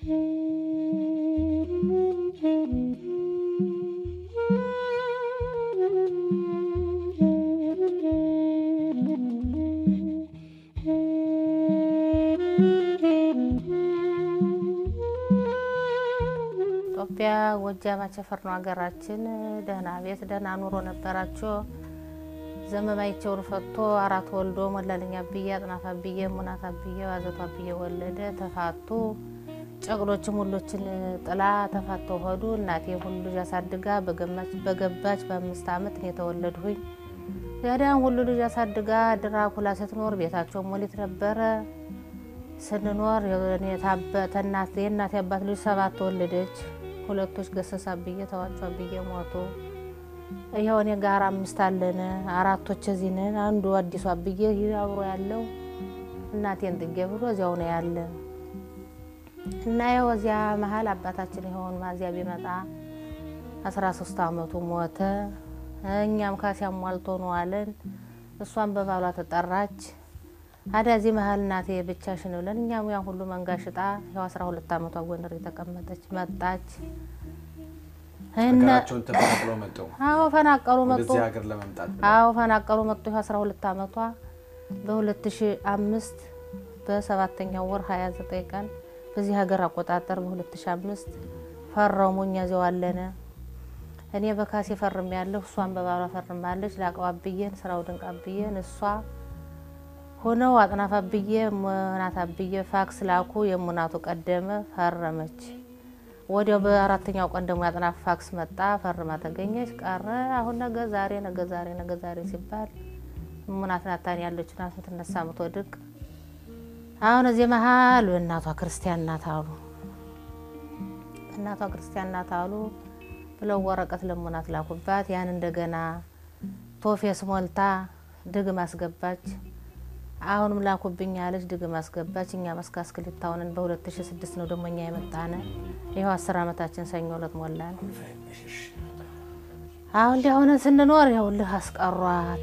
ኢትዮጵያ ጎጃም አቸፈር ነው ሀገራችን። ደህና ቤት ደህና ኑሮ ነበራቸው። ዘመማይቸውን ፈቶ አራት ወልዶ ሞላልኛ አብዬ አጥናፍ አብዬ ሙናት አብዬ ዋዘቷ አብዬ ወለደ። ተፋቱ። ጨቅሎችም ሁሎችን ጥላ ተፋተው ሆዱ። እናቴ ሁሉ ልጅ አሳድጋ በገባች በአምስት ዓመት እኔ ተወለድሁኝ። ያዳን ሁሉ ልጅ አሳድጋ ድራኩላ ስትኖር ቤታቸው ሞሊት ነበረ። ስንኖር የእናቴ አባት ልጅ ሰባት ተወለደች። ሁለቶች ገሰሳ ብዬ ተዋቿ ብዬ ሞቱ። ይኸው እኔ ጋር አምስት አለን። አራቶች እዚህ ነን። አንዱ አዲሷ ብዬ አብሮ ያለው እናቴን ጥጌ ብሎ እዚያው ነው ያለ እና ይኸው እዚያ መሀል አባታችን የሆን ማዚያ ቢመጣ አስራ ሶስት አመቱ ሞተ። እኛም ካሲያ ሟልቶ ነው አለን። እሷን በባሏ ተጠራች። አዳ እዚህ መሀል እናቴ ብቻሽን ብለን እኛም ያን ሁሉ መንጋ ሽጣ ያው አስራ ሁለት አመቷ ጎንደር የተቀመጠች መጣች። ሀገራቸውን ተፈናቅለው መጡ። አዎ ፈናቀሉ መጡ። ወደዚህ ሀገር ለመምጣት አዎ ፈናቀሉ መጡ። ይኸው አስራ ሁለት አመቷ በሁለት ሺ አምስት በሰባተኛው ወር ሀያ ዘጠኝ ቀን በዚህ ሀገር አቆጣጠር በሁለት ሺ አምስት ፈረሙ። እኛ እዚያው አለነ። እኔ በካሴ ፈርም ያለሁ እሷን በባሏ ፈርማለች። ላቀው አብዬን ስራው ድንቅ አብዬን እሷ ሆነው አጥናፍ አብዬ ሙናት አብዬ ፋክስ ላኩ። የሙናቱ ቀደመ ፈረመች። ወዲያው በአራተኛው ቀን ደግሞ ያጥናፍ ፋክስ መጣ። ፈርማ ተገኘች። ቀረ አሁን ነገ ዛሬ ነገ ዛሬ ነገ ዛሬ ሲባል ሙናት ናታን ያለች ናት ምትነሳ ምትወድቅ። አሁን እዚህ መሀል እናቷ ክርስቲያን ናት አሉ። እናቷ ክርስቲያን ናት አሉ ብለው ወረቀት ለሙናት ላኩባት። ያን እንደገና ቶፌስ ሞልታ ድግም አስገባች። አሁንም ላኩብኝ አለች። ድግም አስገባች። እኛ መስካስ ክሊታውንን በ2006 ነው ደግሞ እኛ የመጣነ ይኸው አስር አመታችን ሰኞ ዕለት ሞላን። አሁን ሊሆነ ስንኖር ይኸውልህ አስቀሯት።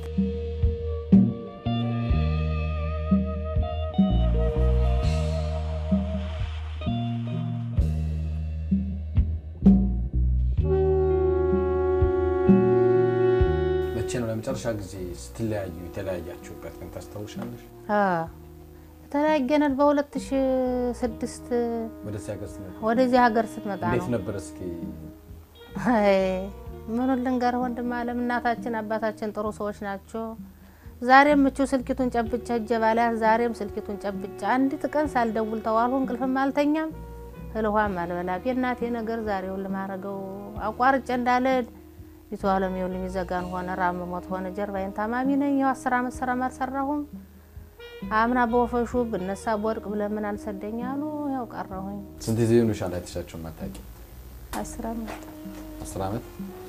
መቼ ነው ለመጨረሻ ጊዜ ስትለያዩ የተለያያችሁበት ቀን ታስታውሻለሽ? የተለያየነን በ2006 ወደዚህ ሀገር ስትመጣ ወደዚህ ሀገር ስትመጣ እንዴት ነው። ነበር? እስኪ አይ ምኑን ልንገርህ ወንድም አለም፣ እናታችን አባታችን ጥሩ ሰዎች ናቸው። ዛሬም ምቹ ስልኪቱን ጨብጫ እጀ ባላት ዛሬም ስልኪቱን ጨብጫ አንዲት ቀን ሳልደውል ተዋልሁ። እንቅልፍም አልተኛም እህል ውሃም አልበላም። የእናቴ ነገር ዛሬውን ልማረገው አቋርጬ እንዳልል ይቶ አለም ይኸውልህ የሚዘጋን ሆነ ራብ ሞት ሆነ ጀርባዬን ታማሚ ነኝ። ይኸው አስር አመት ስራም አልሰራሁም። አምና በወፈሹ ብነሳ በወርቅ ብለምን አልሰደኝ አሉ። ያው ቀረሁኝ ስንት ጊዜ ሆኖሻል አይተሻቸው የማታውቂ? አስር አመት አስር አመት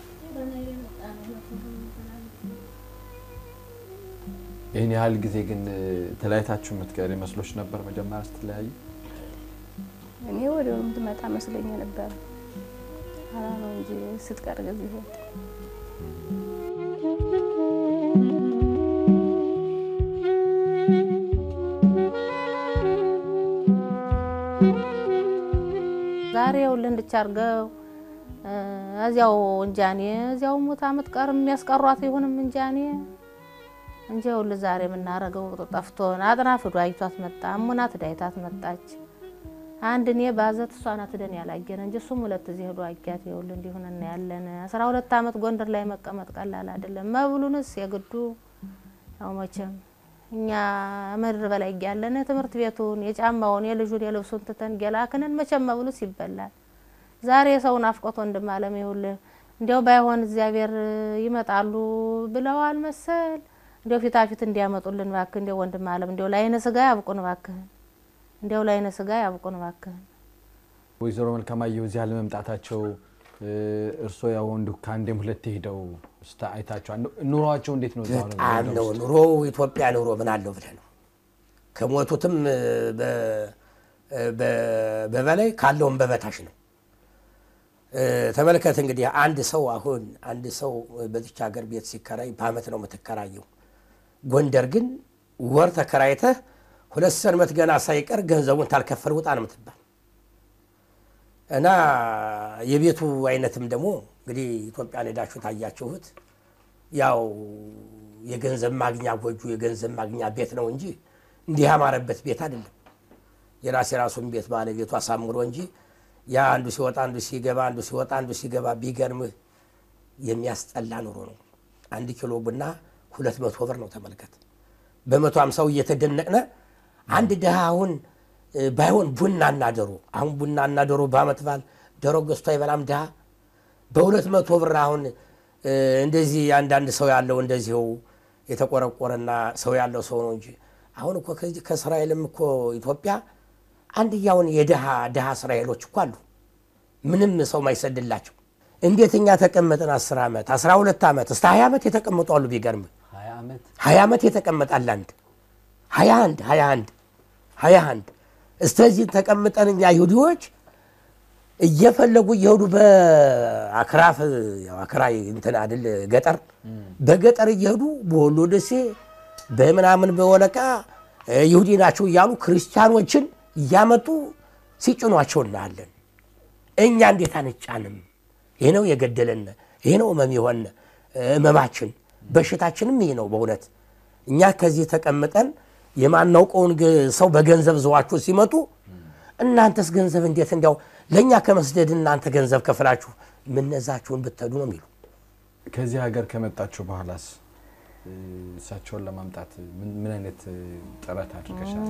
ይህን ያህል ጊዜ ግን ተለያይታችሁ የምትቀሪ መስሎች ነበር መጀመሪያ ስትለያዩ? እኔ ወዲያውኑ የምትመጣ መስሎኝ ነበር። ኋላ ነው እንጂ ስትቀር ጊዜ ሆት ዛሬ ይኸውልህ እንድቻርገው እዚያው እንጃኔ እዚያው ሙት አመት ቀር የሚያስቀሯት ይሁንም እንጃኔ እንጂ ይኸውልህ ዛሬ የምናረገው ጠፍቶን አጥናፍ ዶ አይቷት መጣ እሙናት ዳይታት መጣች። አንድ እኔ ባዘት እሷ ናት ደን ያላየን እንጂ እሱም ሁለት እዚህ ሄዶ አጊያት ይኸውልህ እንዲሁን እናያለን። አስራ ሁለት አመት ጎንደር ላይ መቀመጥ ቀላል አይደለም። መብሉንስ የግዱ ያው መቼም እኛ ምድር በላይ ያለን ትምህርት ቤቱን የጫማውን የልጁን የልብሱን ትተን ገላክንን መቼም መብሉስ ይበላል። ዛሬ የሰውን አፍቆት ወንድም አለም ይኸውልህ እንዲያው ባይሆን እግዚአብሔር ይመጣሉ ብለዋል መሰል እንዲያው ፊታፊት እንዲያመጡልን እባክህ እንዲያው ወንድም አለም እንዲያው ለአይነ ስጋ ያብቁን እባክህን እንዲያው ለአይነ ስጋ ያብቁን እባክህን። ወይዘሮ መልካማየሁ እዚህ አለመምጣታቸው እርስዎ ያው እንዲሁ ከአንዴም ሁለቴ ሄደው ስታ አይታቸው ኑሯቸው እንዴት ነው? እዛ ሆነው በጣም ጎንደር ነው ውስጥ? ኑሮ ኢትዮጵያ ኑሮ ምን አለው ብለህ ነው ከሞቱትም በ- በ- በበላይ ካለውም በበታች ነው። ተመልከት እንግዲህ አንድ ሰው አሁን አንድ ሰው በዚች ሀገር ቤት ሲከራይ በአመት ነው የምትከራየው። ጎንደር ግን ወር ተከራይተህ ሁለት ሰንበት ገና ሳይቀር ገንዘቡን ታልከፈል ውጣ ነው የምትባል። እና የቤቱ አይነትም ደግሞ እንግዲህ ኢትዮጵያን ሄዳችሁ ታያችሁት ያው የገንዘብ ማግኛ ጎጆ የገንዘብ ማግኛ ቤት ነው እንጂ እንዲህ ያማረበት ቤት አይደለም። የራስ የራሱን ቤት ባለቤቱ አሳምሮ እንጂ ያ አንዱ ሲወጣ አንዱ ሲገባ አንዱ ሲወጣ አንዱ ሲገባ ቢገርምህ የሚያስጠላ ኑሮ ነው። አንድ ኪሎ ቡና ሁለት መቶ ብር ነው ተመልከት። በመቶ ሃምሳው እየተደነቅነ አንድ ድሃ አሁን ባይሆን ቡና እና ዶሮ አሁን ቡና እና ዶሮ በዓመት በዓል ዶሮ ገዝቶ አይበላም ድሃ በሁለት መቶ ብር አሁን እንደዚህ አንዳንድ ሰው ያለው እንደዚው የተቆረቆረና ሰው ያለው ሰው ነው እንጂ አሁን እኮ ከዚህ ከእስራኤልም እኮ ኢትዮጵያ አንድያውን የድሃ ድሃ እስራኤሎች እኮ አሉ። ምንም ሰው ማይሰድላቸው እንዴት እኛ ተቀመጠን አስር ዓመት አስራ ሁለት ዓመት እስከ ሀያ ዓመት የተቀመጡ አሉ። ቢገርም ሀያ ዓመት ሀያ ዓመት የተቀመጣል አንድ ሀያ አንድ ሀያ አንድ ሀያ አንድ እስተዚህ ተቀምጠን እኛ ይሁዲዎች እየፈለጉ እየሄዱ በአክራፍ ያው አክራይ እንትን አይደል ገጠር በገጠር እየሄዱ በወሎ ደሴ በምናምን በወለቃ ይሁዲ ናቸው እያሉ ክርስቲያኖችን እያመጡ ሲጭኗቸው እናያለን። እኛ እንዴት አንጫንም? ይህ ነው የገደለን፣ ይህ ነው እመም የሆነ እመማችን፣ በሽታችንም ይህ ነው በእውነት እኛ ከዚህ ተቀምጠን የማናውቀውን ሰው በገንዘብ ዘዋችሁ ሲመጡ እናንተስ ገንዘብ እንዴት እንዲያው ለእኛ ከመስደድ እናንተ ገንዘብ ከፍላችሁ ምነዛችሁን ብትሄዱ ነው የሚሉ ከዚህ ሀገር ከመጣችሁ በኋላስ እሳቸውን ለማምጣት ምን አይነት ጥረት አድርገሻል?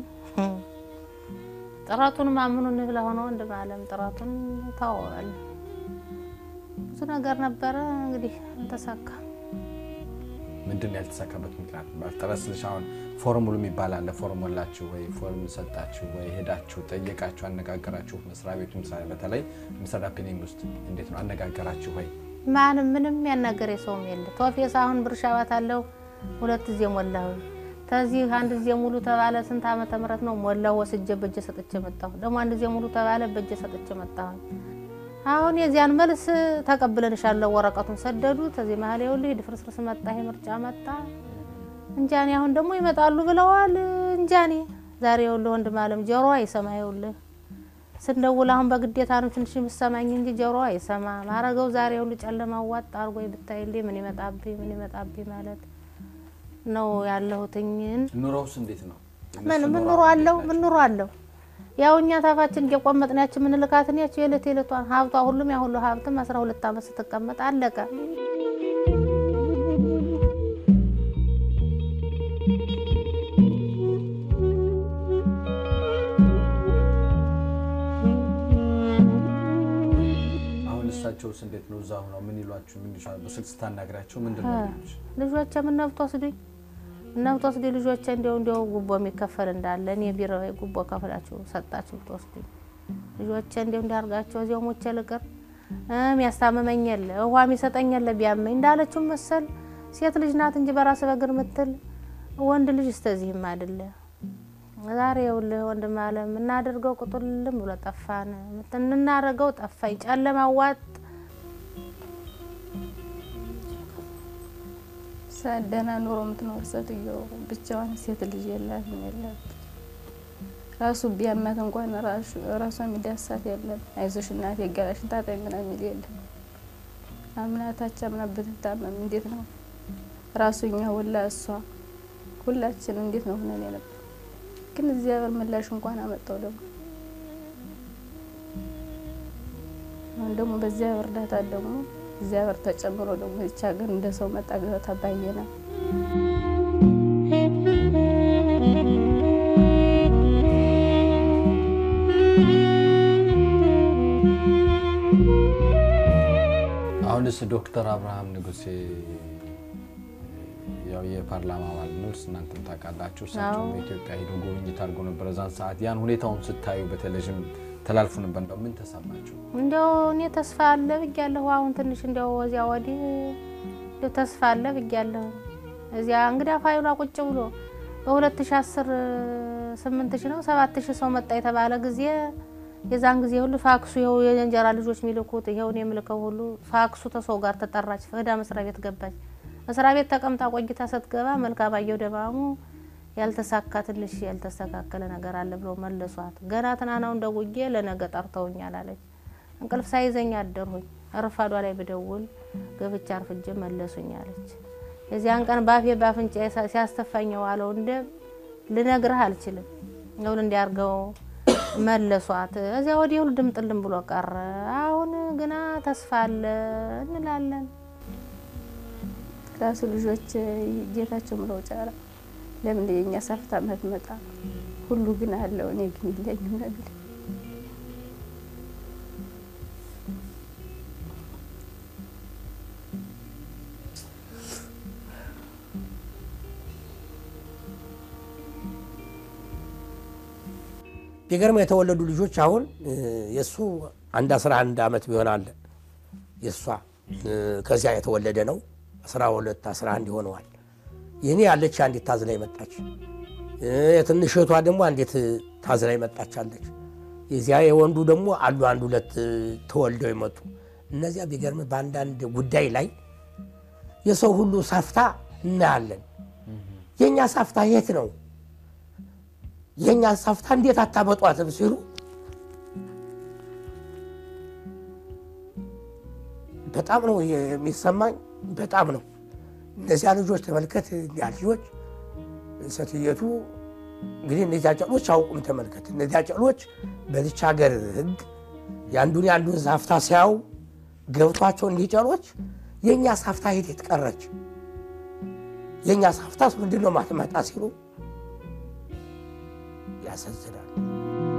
ጥረቱን ማምኑ እንብላ ሆነ ወንድም አለም ጥረቱን ታወዋል። ብዙ ነገር ነበረ እንግዲህ አልተሳካ። ምንድን ነው ያልተሳካበት ምክንያት? ጥረት ስልሽ አሁን ፎርሙሉ የሚባል አለ። ፎርሙላችሁ ወይ ፎርም ሰጣችሁ ወይ ሄዳችሁ ጠየቃችሁ፣ አነጋገራችሁ? መስሪያ ቤቱ ምሳሌ በተለይ ምስራ ፒኒንግ ውስጥ እንዴት ነው አነጋገራችሁ ወይ? ማንም ምንም ያናገር የሰውም የለ። ቶፌስ አሁን ብር ሻባት አለው ሁለት ጊዜ ሞላሁ። ከዚህ አንድ ጊዜ ሙሉ ተባለ። ስንት ዓመተ ምህረት ነው ሞላሁ። ወስጄ በእጄ ሰጥቼ መጣሁ። ደግሞ አንድ ጊዜ ሙሉ ተባለ። በእጄ ሰጥቼ መጣሁ። አሁን የዚያን መልስ ተቀብለንሻለሁ ወረቀቱን ሰደዱ። ከዚህ መሀል ይኸውልህ ድፍርስርስ መጣ፣ ይሄ ምርጫ መጣ። እንጃኔ አሁን ደግሞ ይመጣሉ ብለዋል። እንጃኔ ዛሬ ይኸውልህ ወንድም አለም ጆሮ አይሰማ ይኸውልህ ስንደውል አሁን በግዴታ ነው ትንሽ የምሰማኝ እንጂ ጆሮ አይሰማ ማረገው ዛሬ ሁሉ ጨለማ ዋጥ አርጎ ብታይልኝ ምን ይመጣብኝ ምን ይመጣብኝ ማለት ነው ያለሁትኝን ኑሮውስ እንዴት ነው? ምን ምን ኑሮ አለው ምን ኑሮ አለው ያው እኛ ታፋችን እየቆመጥን ያችን የምንልካትን ያቸው የዕለት የዕለቷን ሀብቷ ሁሉም ያ ሁሉ ሀብትም አስራ ሁለት ዓመት ስትቀመጥ አለቀ። አሁን እሳቸውስ እንዴት ነው? እዛ ሆነው ምን ይሏችሁ? ምን ይሏችሁ? በስልክ ስታናግራቸው ምንድን ነው የሚሉሽ? ልጆቼ ምን ነብቶ ወስዱኝ እናም ተወስዱ ልጆቼ እንዲያው እንዲያው ጉቦ የሚከፈል እንዳለ እኔ ቢሮ ጉቦ ከፍላችሁ ሰጣችሁ ብትወስዱኝ ልጆቼ እንዲያው እንዲያርጋቸው እዚያው ሞቼ ልቅር የሚያስታምመኝ የለ ውሃ የሚሰጠኝ የለ ቢያመኝ እንዳለችው መሰል ሴት ልጅ ናት እንጂ በራስ በግር ምትል ወንድ ልጅ እስተዚህም አይደለ። ዛሬ ይኸውልህ ወንድም አለም እናደርገው ቁጡልም ብሎ ጠፋን። እናደርገው ጠፋኝ ጨለማ ዋጥ ደህና ኑሮ የምትኖር ሴትዮ ብቻዋን ሴት ልጅ የላት የላት ራሱ ቢያማት እንኳን ራሷ የሚዳሳት የለም። አይዞሽ እናቴ ገላሽን ታጠቢ ምናምን የሚል የለም። አምናታች አምና ብትታመም እንዴት ነው ራሱ እኛ ሁላ እሷ ሁላችን እንዴት ነው ሆነን የነበር ግን እግዚአብሔር ምላሽ እንኳን አመጣው። ደግሞ አሁን ደግሞ በእግዚአብሔር እርዳታ ደግሞ እግዚአብሔር ተጨምሮ ደግሞ ይህች ሀገር እንደ ሰው መጣ ገብታ ባየና አሁንስ ዶክተር አብርሃም ንጉሴ ያው የፓርላማ አባል ነው፣ እናንተም ታውቃላችሁ። እሳቸው በኢትዮጵያ ሄደው ጉብኝት አድርገው ነበር። እዛን ሰዓት ያን ሁኔታውን ስታዩ በቴሌቪዥን ተላልፎ ነበር። እንደው ምን ተሰማችሁ? እንዲያው እኔ ተስፋ አለ ብያለሁ። አሁን ትንሽ እንዲያው ወዚያ ወዲህ እንዲያው ተስፋ አለ ብያለሁ። እዚያ እንግዲህ ፋይሏ ቁጭ ብሎ በ2010 8000 ነው 7000 ሰው መጣ የተባለ ጊዜ የዛን ጊዜ ሁሉ ፋክሱ ይኸው የእንጀራ ልጆች የሚልኩት ይኸውን የምልከው ሁሉ ፋክሱ ተሰው ጋር ተጠራች። ፈዳ መስሪያ ቤት ገባች። መስሪያ ቤት ተቀምጣ ቆይታ ስትገባ መልካም አየሁ ደማሙ ያልተሳካ ትንሽ ያልተስተካከለ ነገር አለ ብሎ መለሷት። ገና ትናናውን ደውዬ ለነገ ጠርተውኛል አለች። እንቅልፍ ሳይዘኝ አደርሁኝ። ረፋዷ ላይ ብደውል ገብቻ አርፍጄ መለሱኝ አለች። የዚያን ቀን ባፌ ባፍንጫ ሲያስተፋኝ የዋለው እንደ ልነግርህ አልችልም። ይሁን እንዲያርገው መለሷት። እዚያ ወዲህ ሁሉ ድምጥልም ብሎ ቀረ። አሁን ግና ተስፋ አለ እንላለን። ራሱ ልጆች ጌታቸው ምለው ጫራ ለምን የኛ ሳፍታ መትመጣ ሁሉ ግን አለው እኔ ግን የለኝም ነግል ቢገርም የተወለዱ ልጆች አሁን የእሱ አንድ 11 ዓመት ቢሆን አለ የእሷ ከዚያ የተወለደ ነው 12 11 ይሆነዋል። ይህኔ ያለች አንዲት ታዝላ መጣች። የትንሽ እህቷ ደግሞ አንዲት ታዝላ መጣች አለች። የዚያ የወንዱ ደግሞ አሉ አንድ ሁለት ተወልደው የመጡ እነዚያ ቢገርም በአንዳንድ ጉዳይ ላይ የሰው ሁሉ ሳፍታ እናያለን። የእኛ ሳፍታ የት ነው? የእኛ ሳፍታ እንዴት አታመጧትም ሲሉ በጣም ነው የሚሰማኝ። በጣም ነው እነዚያ ልጆች ተመልከት፣ እኒያ ልጆች ሴትየቱ እንግዲህ እነዚያ ጨሎች አውቁም። ተመልከት፣ እነዚያ ጨሎች በዚች ሀገር ሕግ የአንዱን የአንዱን ሳፍታ ሲያዩ ገብቷቸው እንዲህ ጨሎች የእኛ ሳፍታ የት የት ቀረች? የእኛ ሳፍታስ ምንድን ነው ማትመጣ ሲሉ ያሳዝናል።